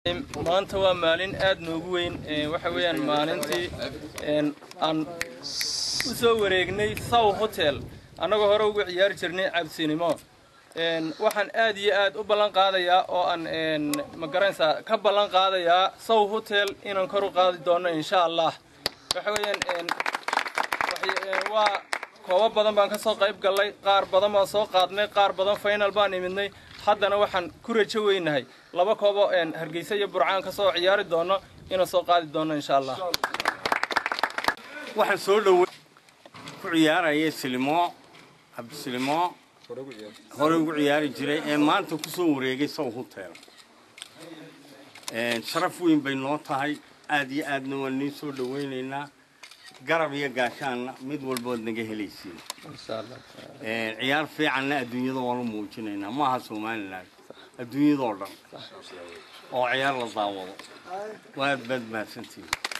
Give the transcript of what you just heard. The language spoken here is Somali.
maanta waa maalin aad noogu weyn waxa weeyaan maalintii aan u soo wareegnay sow hotel annagoo hore ugu ciyaari jirnay cabsinimo waxaan aad iyo aad u ballan qaadayaa oo aan ma garanaysaa ka ballan qaadayaa sow hotel inaan kor u qaadi doono insha allah waxa weeyaan waa koobo badan baan ka soo qayb gallay qaar badan baan soo qaadnay qaar badan final baan imidnay haddana waxaan ku rajo weynahay laba koobo hargeysa iyo burcaan ka soo ciyaari doono inaan soo qaadi doono insha allah waxaan soo dhowey ku ciyaaraya silimo cabdisilimo hore ugu ciyaari jiray ee maanta ku soo wareegay sow hotel sharaf weyn bay noo tahay aad iyo aadna waan niin soo dhawaynaynaa garab iyo gaashaanna mid walbood naga helaysiin ciyaar fiicanna adduunyada waanu muujinaynaa maaha somalilan adduunyadoo dhan oo ciyaar la daawado waad baad mahadsantihin